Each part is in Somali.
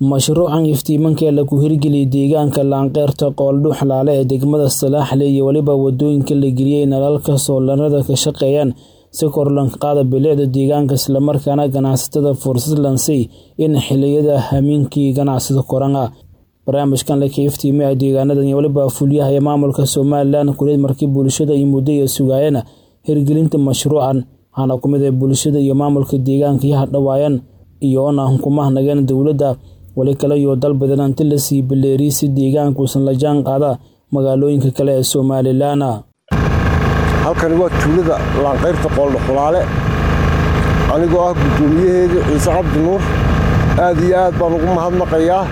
mashruucan iftiimanka ee lagu hirgeliyay deegaanka laanqeyrta qooldhu xalaale ee degmada salaaxle iyo weliba wadooyinka la geliyey nalalka soolarada ka shaqeeyaan si kor lanka qaada bilicda deegaanka islamarkaana ganacsatada fursad lansay in xiliyada hamiinkii ganacsada koran ah barnaamijkan laka iftiimay deegaanadan iyo weliba fulyaha ee maamulka somalilan kuleed markii bulshada iyo muddo iyo sugaayana hirgelinta mashruucan waxaana ku mid ah bulshada iyo maamulka deegaanka iyo hadhawaayan iyo oona hukumahanageen dowladda weli kale iyo dal badan anti la sii baleeriy si deegaankuusan la jaan qaada magaalooyinka kale ee somalilan halkani waa tuulada laanqayrta qooldho xulaale anigoo ah guddoomiyaheedii ciise cabdi nuur aad iyo aad baan ugu mahadnaqayaa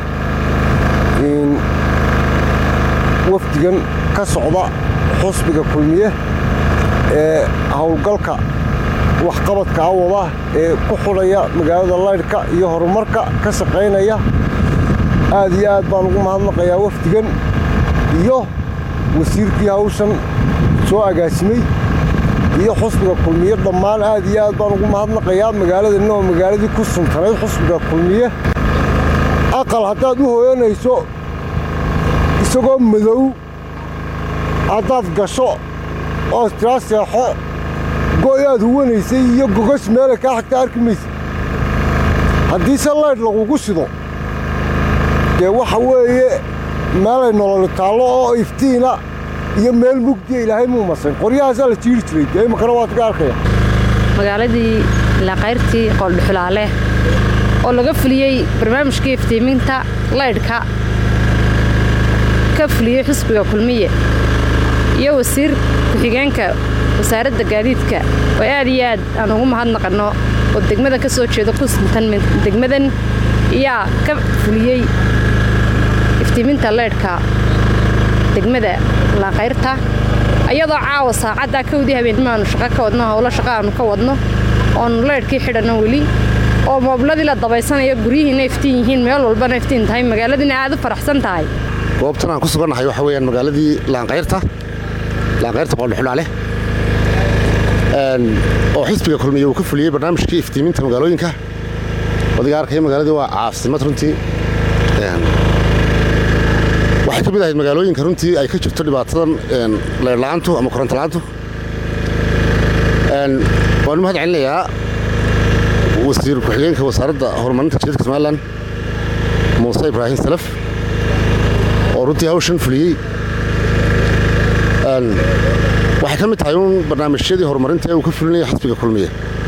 wafdigan ka socda xusbiga kulmiye ee howlgalka waxqabadka awada ee ku xudhaya magaalada laydhka iyo horumarka ka shaqaynaya aad iyo aad baan ugu mahadnaqayaa wafdigan iyo wasiirkii hawshan soo agaasimay iyo xusbiga kulmiye dhammaan aad iyo aad baan ugu mahadnaqayaa magaaladana oo magaaladii ku suntanayd xusbiga kulmiye aqal haddaad u hooyanayso isagoo madow haddaad gasho oo tiraa seexo go'y aad huwanaysay iyo gogash meelay kaa xagta arki maysa haddiise laydh lagugu shido dee waxa weeye meelay nololi taallo oo iftiina iyo meel mugdiya ilaahay muu masan qoryahaasaa la jiiri jiray dee imakana waad ka arkaya magaaladii laaqayrtii qooldhuxulaale oo laga fuliyey barnaamijkii iftiiminta laydhka ka fuliyey xusbiga kulmiye iyo wasiir ku-xigeenka wasaaradda gaadiidka oo aad iyo aad aan ugu mahadnaqanno oo degmada ka soo jeeda ku sintan degmadan ayaa ka fuliyey iftiiminta leydhka degmada laaqayrta ayadoo caawa saacaddaa kawdii habeennimaanu shaqo ka wadno howlo shaqo aanu ka wadno oonu leydhkii xidhanno weli oo moobladii la dabaysanayo guryihiina iftiin yihiin meel walbana iftiin tahay magaaladiina aad u faraxsan tahay goobtan aan ku sugannahay waxa weyaan magaaladii laanqayrta laanqayrta qooldhuxulaale oo xisbiga kulmiye uu ka fuliyey barnaamijkii iftiiminta magaalooyinka wadiga arkaya magaaladii waa caasimad runtii waxay ka mid ahayd magaalooyinka runtii ay ka jirto dhibaatadan leyrla'aantu ama korontola'aantu waanu mahad celinayaa wasiir ku-xigeenka wasaaradda horumarinta jidadka somalilan muuse ibraahim salaf oo runtii hawshan fuliyey waxay ka mid tahay uun barnaamijyadii horumarinta ee uu ka fulinaya xisbiga kulmiye